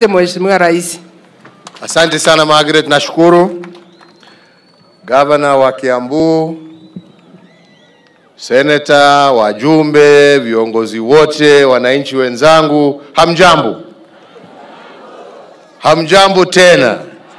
Mheshimiwa Rais. Asante sana Margaret, nashukuru. Gavana wa Kiambu, seneta, wajumbe, viongozi wote, wananchi wenzangu, hamjambo? Hamjambo tena?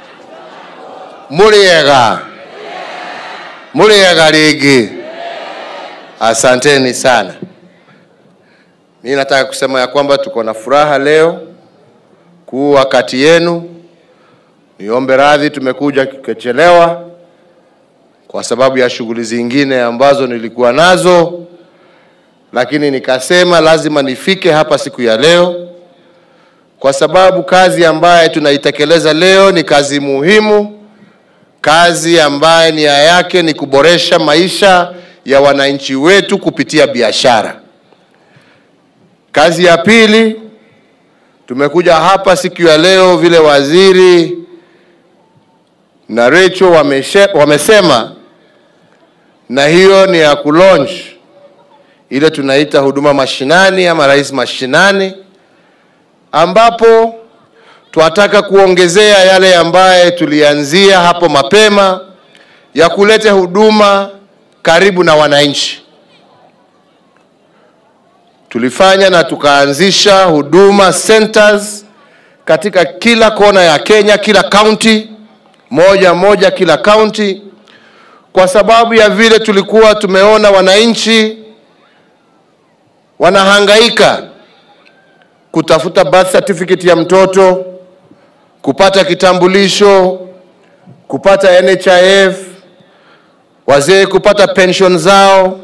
Muliega? Muliega ligi? Asanteni sana. Mimi nataka kusema ya kwamba tuko na furaha leo kuwa kati yenu. Niombe radhi, tumekuja kuchelewa kwa sababu ya shughuli zingine ambazo nilikuwa nazo, lakini nikasema lazima nifike hapa siku ya leo, kwa sababu kazi ambaye tunaitekeleza leo ni kazi muhimu, kazi ambaye nia yake ni kuboresha maisha ya wananchi wetu kupitia biashara. Kazi ya pili, tumekuja hapa siku ya leo vile waziri na Rachel wameshe, wamesema na hiyo ni ya kulaunch ile tunaita huduma mashinani ama rais mashinani, ambapo twataka kuongezea yale ambaye tulianzia hapo mapema ya kuleta huduma karibu na wananchi. Tulifanya na tukaanzisha huduma centers katika kila kona ya Kenya, kila county moja moja, kila county, kwa sababu ya vile tulikuwa tumeona wananchi wanahangaika kutafuta birth certificate ya mtoto, kupata kitambulisho, kupata NHIF, wazee kupata pension zao,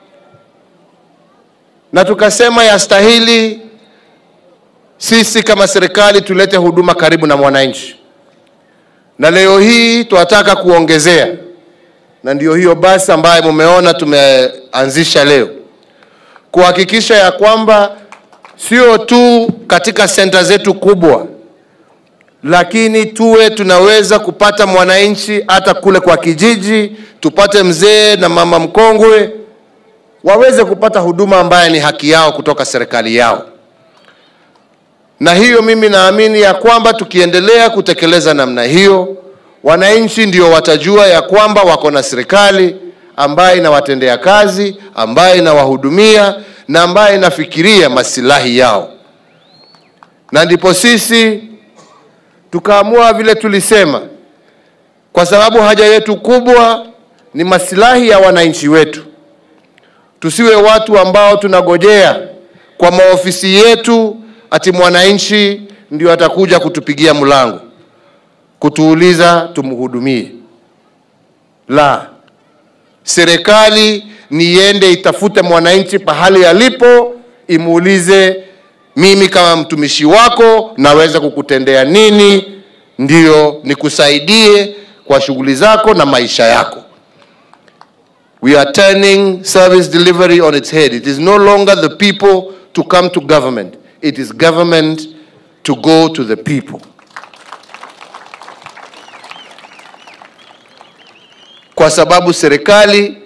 na tukasema yastahili sisi kama serikali tulete huduma karibu na mwananchi, na leo hii tunataka kuongezea, na ndio hiyo basi ambayo mumeona tumeanzisha leo, kuhakikisha ya kwamba sio tu katika senta zetu kubwa, lakini tuwe tunaweza kupata mwananchi hata kule kwa kijiji, tupate mzee na mama mkongwe waweze kupata huduma ambaye ni haki yao kutoka serikali yao. Na hiyo mimi naamini ya kwamba tukiendelea kutekeleza namna hiyo, wananchi ndio watajua ya kwamba wako na serikali ambaye inawatendea kazi, ambaye inawahudumia na ambaye inafikiria masilahi yao. Na ndipo sisi tukaamua vile tulisema, kwa sababu haja yetu kubwa ni masilahi ya wananchi wetu. Tusiwe watu ambao tunagojea kwa maofisi yetu ati mwananchi ndio atakuja kutupigia mlango kutuuliza tumhudumie. La, serikali niende itafute mwananchi pahali alipo, imuulize, mimi kama mtumishi wako naweza kukutendea nini, ndio nikusaidie kwa shughuli zako na maisha yako. We are turning service delivery on its head. It is no longer the people to come to government. It is government to go to the people. Kwa sababu serikali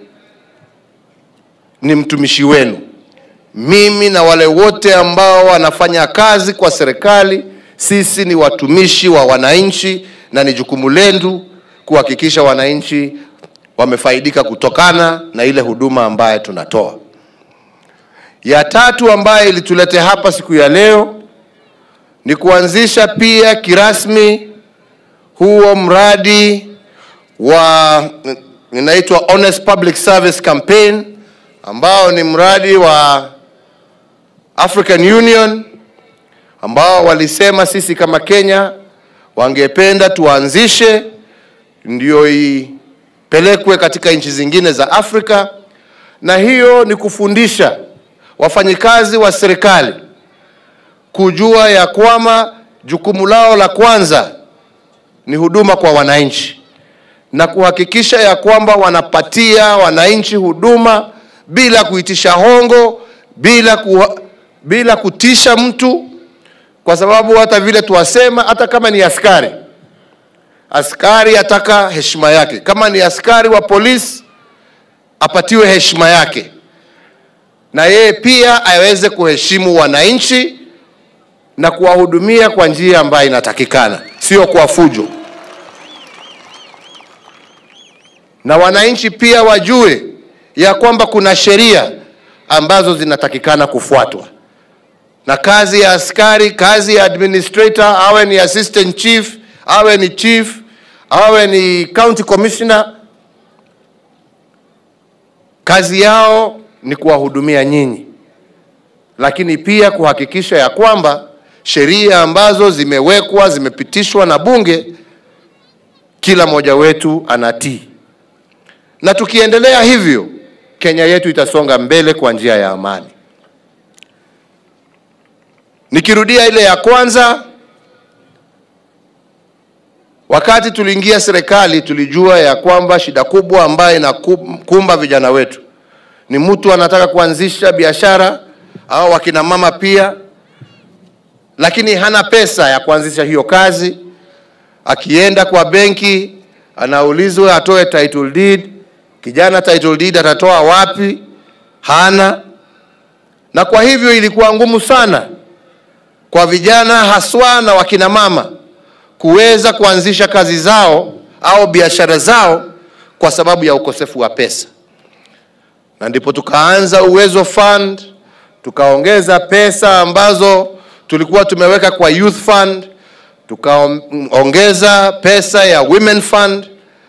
ni mtumishi wenu. Mimi na wale wote ambao wanafanya kazi kwa serikali, sisi ni watumishi wa wananchi na ni jukumu letu kuhakikisha wananchi wamefaidika kutokana na ile huduma ambaye tunatoa. Ya tatu ambaye ilitulete hapa siku ya leo ni kuanzisha pia kirasmi huo mradi wa inaitwa Honest Public Service Campaign ambao ni mradi wa African Union ambao walisema sisi kama Kenya wangependa tuanzishe ndio ipelekwe katika nchi zingine za Afrika, na hiyo ni kufundisha wafanyikazi wa serikali kujua ya kwamba jukumu lao la kwanza ni huduma kwa wananchi na kuhakikisha ya kwamba wanapatia wananchi huduma bila kuitisha hongo, bila, ku, bila kutisha mtu, kwa sababu hata vile tuwasema, hata kama ni askari, askari ataka heshima yake. Kama ni askari wa polisi, apatiwe heshima yake, na yeye pia aweze kuheshimu wananchi na kuwahudumia kwa njia ambayo inatakikana, sio kwa fujo. Na wananchi pia wajue ya kwamba kuna sheria ambazo zinatakikana kufuatwa, na kazi ya askari, kazi ya administrator, awe ni assistant chief, awe ni chief, awe ni county commissioner, kazi yao ni kuwahudumia nyinyi, lakini pia kuhakikisha ya kwamba sheria ambazo zimewekwa zimepitishwa na bunge, kila mmoja wetu anatii, na tukiendelea hivyo, Kenya yetu itasonga mbele kwa njia ya amani. Nikirudia ile ya kwanza, wakati tuliingia serikali, tulijua ya kwamba shida kubwa ambayo inakumba vijana wetu ni mtu anataka kuanzisha biashara au wakina mama pia, lakini hana pesa ya kuanzisha hiyo kazi. Akienda kwa benki anaulizwa atoe title deed. Kijana title deed atatoa wapi? Hana. Na kwa hivyo ilikuwa ngumu sana kwa vijana haswa na wakina mama kuweza kuanzisha kazi zao au biashara zao kwa sababu ya ukosefu wa pesa, na ndipo tukaanza Uwezo Fund, tukaongeza pesa ambazo tulikuwa tumeweka kwa Youth Fund, tukaongeza pesa ya Women Fund,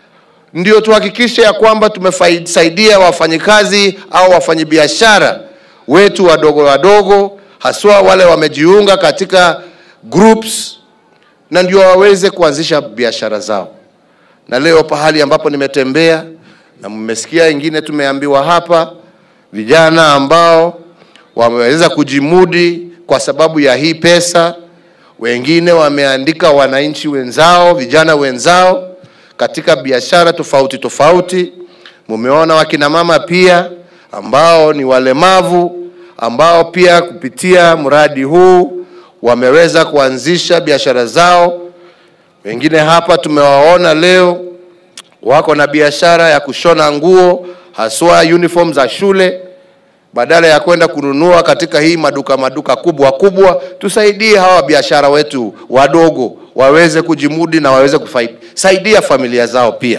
ndio tuhakikishe ya kwamba tumesaidia wafanyikazi au wafanyabiashara wetu wadogo wadogo, haswa wale wamejiunga katika groups na ndio waweze kuanzisha biashara zao. Na leo pahali ambapo nimetembea na mmesikia ingine tumeambiwa hapa, vijana ambao wameweza kujimudi kwa sababu ya hii pesa, wengine wameandika wananchi wenzao, vijana wenzao katika biashara tofauti tofauti. Mumeona wakina mama pia ambao ni walemavu ambao pia kupitia mradi huu wameweza kuanzisha biashara zao. Wengine hapa tumewaona leo wako na biashara ya kushona nguo, haswa uniform za shule. Badala ya kwenda kununua katika hii maduka maduka kubwa kubwa, tusaidie hawa biashara wetu wadogo waweze kujimudi na waweze kusaidia familia zao pia.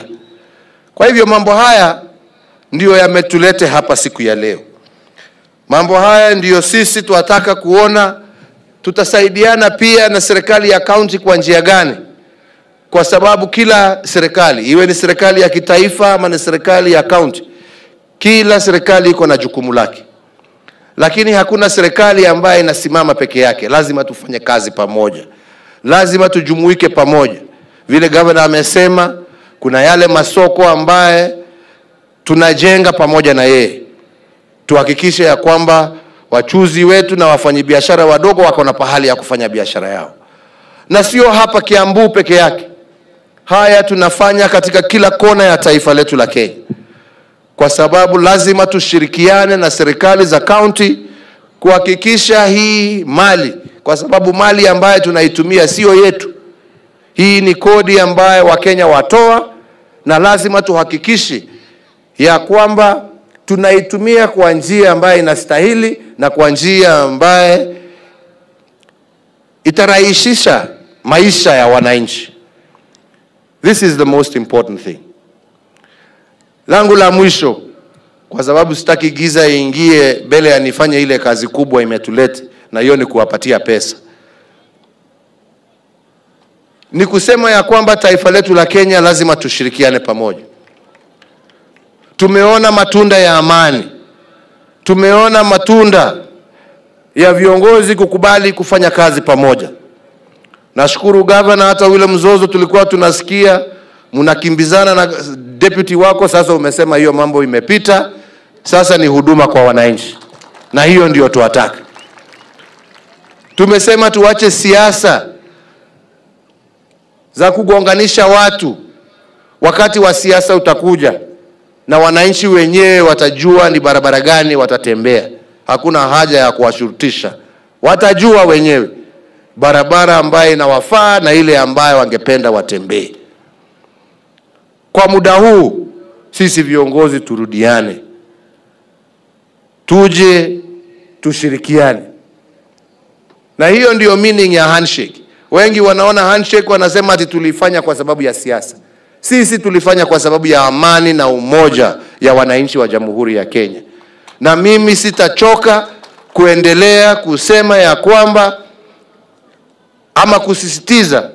Kwa hivyo mambo haya ndiyo yametulete hapa siku ya leo. Mambo haya ndiyo sisi tunataka kuona tutasaidiana pia na serikali ya kaunti kwa njia gani? Kwa sababu kila serikali iwe ni serikali ya kitaifa ama ni serikali ya kaunti, kila serikali iko na jukumu lake, lakini hakuna serikali ambayo inasimama peke yake. Lazima tufanye kazi pamoja, lazima tujumuike pamoja. Vile gavana amesema, kuna yale masoko ambaye tunajenga pamoja na yeye, tuhakikishe ya kwamba wachuzi wetu na wafanyabiashara wadogo wako na pahali ya kufanya biashara yao, na sio hapa Kiambu peke yake. Haya tunafanya katika kila kona ya taifa letu la Kenya, kwa sababu lazima tushirikiane na serikali za kaunti kuhakikisha hii mali, kwa sababu mali ambayo tunaitumia sio yetu. Hii ni kodi ambayo Wakenya watoa, na lazima tuhakikishe ya kwamba tunaitumia kwa njia ambayo inastahili na kwa njia ambaye itarahisisha maisha ya wananchi. This is the most important thing. Langu la mwisho, kwa sababu sitaki giza iingie mbele ya nifanye ile kazi kubwa imetulete, na hiyo ni kuwapatia pesa, ni kusema ya kwamba taifa letu la Kenya lazima tushirikiane pamoja. Tumeona matunda ya amani, tumeona matunda ya viongozi kukubali kufanya kazi pamoja. Nashukuru gavana, hata ule mzozo tulikuwa tunasikia mnakimbizana na deputy wako, sasa umesema hiyo mambo imepita, sasa ni huduma kwa wananchi, na hiyo ndio tuwataka. Tumesema tuache siasa za kugonganisha watu, wakati wa siasa utakuja na wananchi wenyewe watajua ni barabara gani watatembea. Hakuna haja ya kuwashurutisha, watajua wenyewe barabara ambayo inawafaa na ile ambayo wangependa watembee. Kwa muda huu sisi viongozi turudiane, tuje tushirikiane. na hiyo ndiyo meaning ya handshake. Wengi wanaona handshake, wanasema ati tulifanya kwa sababu ya siasa. Sisi tulifanya kwa sababu ya amani na umoja ya wananchi wa Jamhuri ya Kenya, na mimi sitachoka kuendelea kusema ya kwamba ama kusisitiza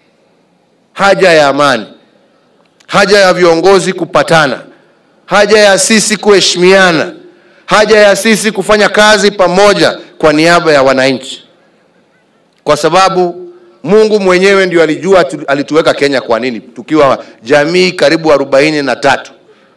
haja ya amani, haja ya viongozi kupatana, haja ya sisi kuheshimiana, haja ya sisi kufanya kazi pamoja kwa niaba ya wananchi, kwa sababu Mungu mwenyewe ndio alijua tu- alituweka Kenya kwa nini, tukiwa jamii karibu arobaini na tatu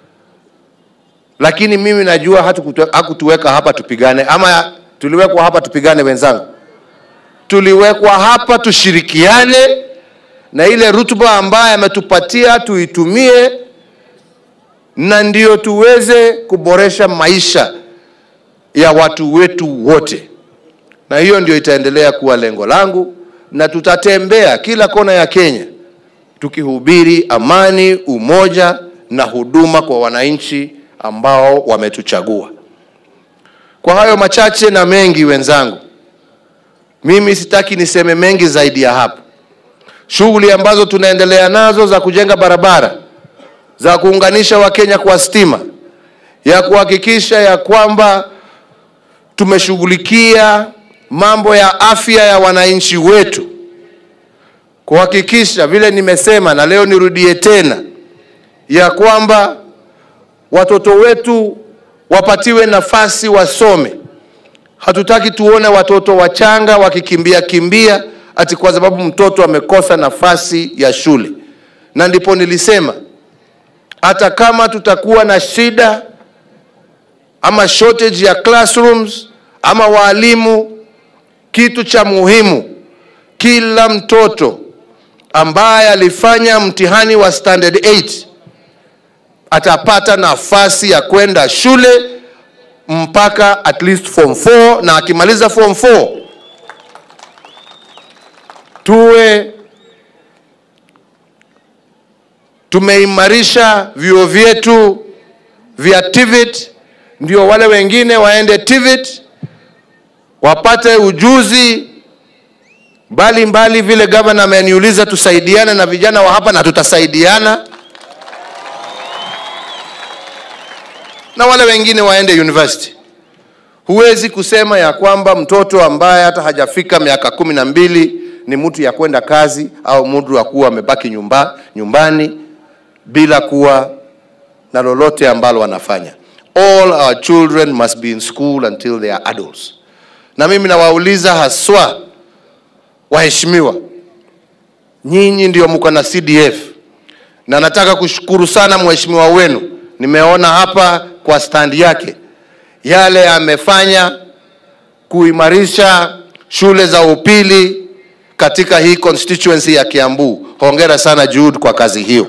lakini mimi najua hatukutu- hakutuweka hapa tupigane, ama tuliwekwa hapa tupigane wenzangu? Tuliwekwa hapa tushirikiane, na ile rutuba ambayo ametupatia tuitumie, na ndio tuweze kuboresha maisha ya watu wetu wote, na hiyo ndio itaendelea kuwa lengo langu, na tutatembea kila kona ya Kenya tukihubiri amani, umoja na huduma kwa wananchi ambao wametuchagua. Kwa hayo machache na mengi, wenzangu, mimi sitaki niseme mengi zaidi ya hapo. Shughuli ambazo tunaendelea nazo za kujenga barabara, za kuunganisha Wakenya kwa stima, ya kuhakikisha ya kwamba tumeshughulikia mambo ya afya ya wananchi wetu, kuhakikisha vile nimesema, na leo nirudie tena, ya kwamba watoto wetu wapatiwe nafasi wasome. Hatutaki tuone watoto wachanga wakikimbia kimbia ati kwa sababu mtoto amekosa nafasi ya shule. Na ndipo nilisema hata kama tutakuwa na shida ama shortage ya classrooms ama walimu, kitu cha muhimu, kila mtoto ambaye alifanya mtihani wa standard 8 atapata nafasi ya kwenda shule mpaka at least form 4 na akimaliza form 4 tuwe tumeimarisha vyuo vyetu vya TVET, ndio wale wengine waende TVET wapate ujuzi mbali mbali, vile gavana ameniuliza tusaidiane na vijana wa hapa, na tutasaidiana na wale wengine waende university. Huwezi kusema ya kwamba mtoto ambaye hata hajafika miaka kumi na mbili ni mtu ya kwenda kazi au mtu wa kuwa amebaki nyumba, nyumbani bila kuwa na lolote ambalo wanafanya. All our children must be in school until they are adults. Na mimi nawauliza haswa waheshimiwa, nyinyi ndio mko na CDF na nataka kushukuru sana mheshimiwa wenu, nimeona hapa kwa stand yake yale amefanya kuimarisha shule za upili katika hii constituency ya Kiambu. Hongera sana Jude kwa kazi hiyo.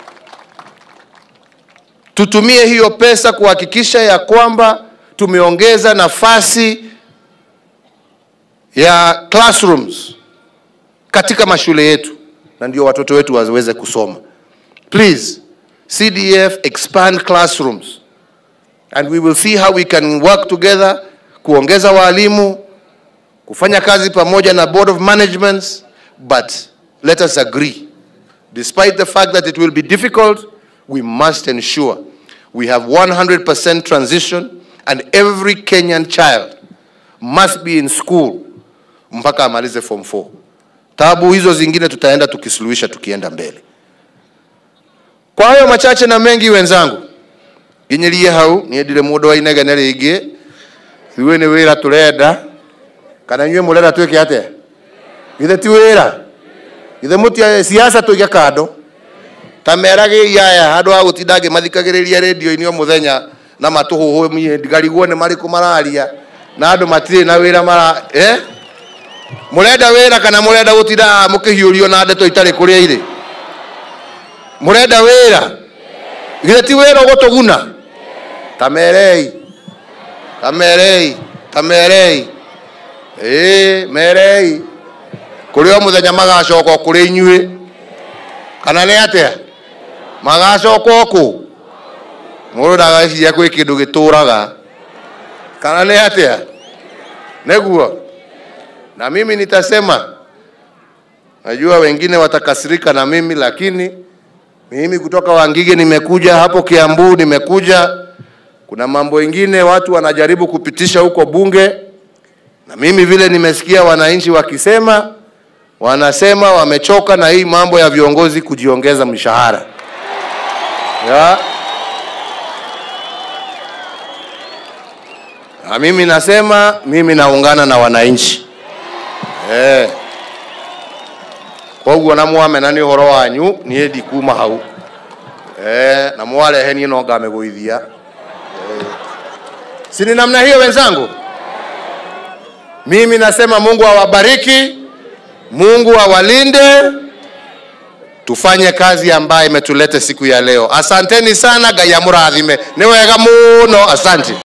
Tutumie hiyo pesa kuhakikisha ya kwamba tumeongeza nafasi ya classrooms katika mashule yetu, na ndio watoto wetu waweze kusoma. Please, CDF expand classrooms and we will see how we can work together kuongeza walimu, kufanya kazi pamoja na board of managements, but let us agree despite the fact that it will be difficult, we must ensure we have 100% transition and every Kenyan child must be in school mpaka amalize form 4. Tabu hizo zingine tutaenda tukisuluhisha tukienda mbele. Kwa hayo machache na mengi, wenzangu, nginyirie hau niendire mundu wa inegene ringi ithuĩ nĩ wĩra tũrenda kana inyuĩ mũrenda twĩke atĩa githĩ ti wĩra githĩ mũtia siasa tũige kando ta meragĩi aya handũ ha gũtinda ngĩmathikagĩrĩria rĩndio-inĩ o mũthenya na matũhũhũmie ngarigwo nĩ marĩkũ mararia na andũ matirĩ na wĩra mara eh? mũrenda wĩra kana mũrenda gũtinda mũkĩhiũrio na ndeto itarĩ kũrĩa irĩ mũrenda wĩra githĩ ti wĩra ũgũtũguna ta merei ta merei ta merei ĩĩ merei kũrĩ o mũthenya magacoka kũrĩ inyuĩ kana nĩ atĩa magacoka kũ mũndũ ndageciria kwĩ kĩndũ gĩtũraga kana nĩ atĩa nĩguo na mimi nitasema. Najua wengine watakasirika na mimi, lakini mimi kutoka Wangige nimekuja hapo Kiambu, nimekuja kuna mambo mengine watu wanajaribu kupitisha huko bunge, na mimi vile nimesikia wananchi wakisema, wanasema wamechoka na hii mambo ya viongozi kujiongeza mshahara ya. Na mimi nasema mimi naungana na wananchi eh. koguo na mwamena nĩ ũhoro wanyu niĩ ndikuma hau eh, na mwarehe niĩ no ngamĩgũithia eh. si ni namna hiyo wenzangu mimi nasema mungu awabariki mungu awalinde tufanye kazi ambayo imetulete siku ya leo asanteni sana ngai amũrathime nĩ wega mũno asante